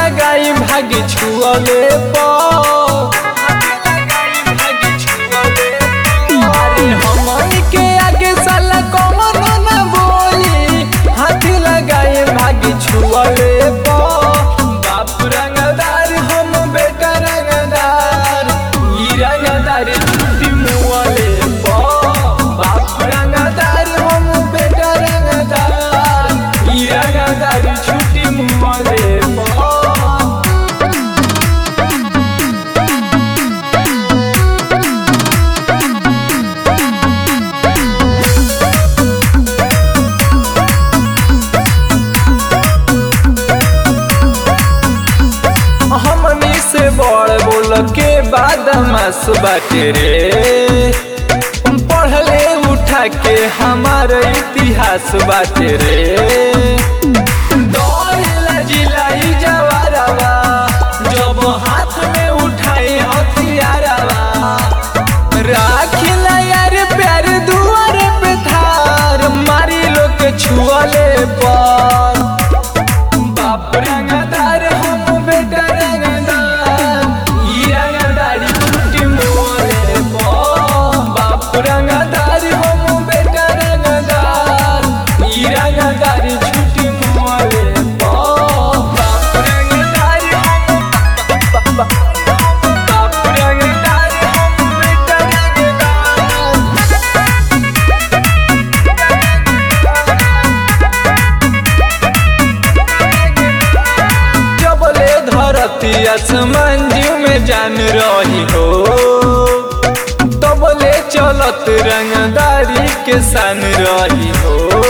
लगाई भागी छुअले अरे हमनी के आगे साला कौन न बोली हाथ लगाई भागी छुअले बाप रंगदार हम बेटा रंगदार ई रंगदार छुट्टी मुअले बाप रंगदार हम बेटा रंगदार ई रंगदार छुट्टी मुअले हमनी से बड़ बोल के बाद मास बाटे रे पढ़ले उठा के हमार इतिहास बाटे रे दौड़ेला जिलाई जवारवा जब हाथ में उठाए हथियारवा राखिला यार प्यार दुआर पे धार मारी लोग के छुअले पर बाप रंगदार हम बेटा रंगदार ई रंगदारी छुट्टी मोरे पो बाप रंगदार हम बेटा रंगदार ई रंगदारी छुट्टी मोरे पो बाप रंगदार हम बाप रंगदार हम बेटा रंगदार जबले धरती आसमान जीव में जान रही हो तबले चलत रंगदारी के सान रही हो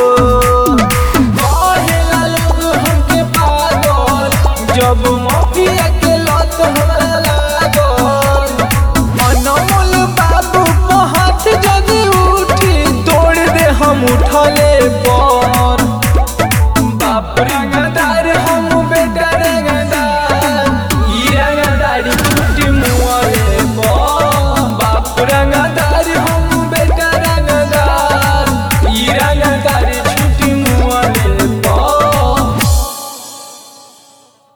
कहेला लोग हमके पागल, जब मफिया के लत हमरा लागल अनमोल बाबू को हाथ जदी उठी तोड़ दे हम उठले पर